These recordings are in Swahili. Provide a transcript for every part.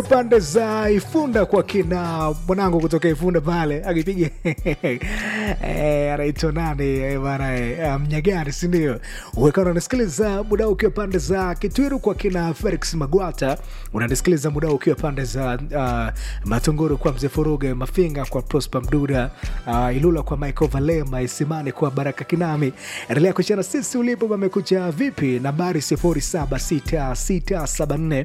pande za Ifunda kwa kina mwanangu kutoka Ifunda pale akipiga eh, anaitwa nani eh, bana eh, Mnyagani, si ndio? Uwekana unanisikiliza muda huu ukiwa pande za Kitwiru kwa kina Felix Magwata, unanisikiliza muda huu ukiwa pande za uh, Matunguru kwa Mzee Furuge, Mafinga kwa Prosper Mduda, uh, Ilula kwa Michael Valema, Isimani kwa Baraka Kinami. Endelea kuchana sisi ulipo, pamekucha vipi? Nambari 076674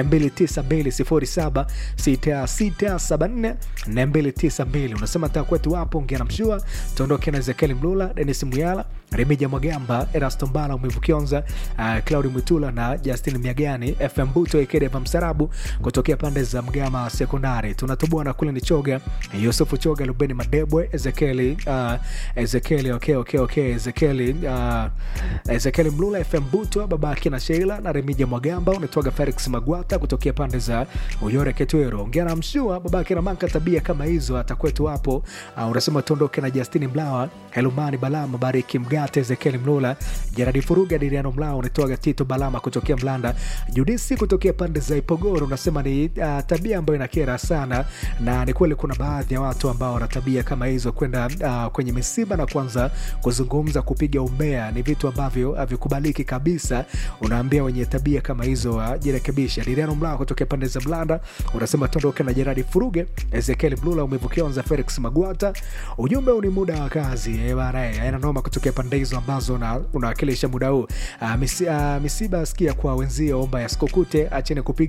292 076674 292. Unasema taa kwetu wapo, ongea na mshua, tuondoke na Ezekiel Mlula, Denis Muyala, Remija Mwagamba, Erasto Mbala, Mwivu Kionza, uh, Claudi Mwitula na Justin Miagani, FM Buto Ekedeva Msarabu kutokea pande za Mgama Sekondari. Tunatoboa na kule ni Choga, Yusufu Choga, Lubeni Madebwe, Ezekieli uh, Ezekieli okay, okay, okay, Ezekieli uh, Ezekieli Mlula, FM Buto, babake na Sheila na Remija Mwagamba, unatoaga Felix Magwata kutokea pande za Uyore Ketwero, ongea na mshua, babake na Manka, tabia kama hizo atakwetu hapo. Uh, unasema tuondoke na Justini Mlawa, Helumani Balama, Bariki Mgate, Ezekieli Mlula, Jeradi Furuga, Diriano Mlawa, unatoaga Tito Balama kutokea Mlanda, Judisi kutokea pande za Ipogoro, unasema ni uh, tabia ambayo inakera sana, na ni kweli kuna baadhi ya watu ambao wana tabia kama hizo, kwenda uh, kwenye misiba na kuanza kuzungumza, kupiga umbea, ni vitu ambavyo havikubaliki kabisa. Unaambia wenye tabia kama hizo wajirekebisha. Uh, Diriano Mlawa kutokea pande za Mlanda, unasema tuondoke na Jeradi Furuge, Ezekiel Mlula, umevukionza Felix Magwata. Ujumbe huu ni muda wa kazi eh, bana, eh, haina noma kutokea pande hizo ambazo una- unawakilisha muda huu. Uh, misi, uh, misiba sikia kwa wenzio, omba yasikukute, acheni kupiga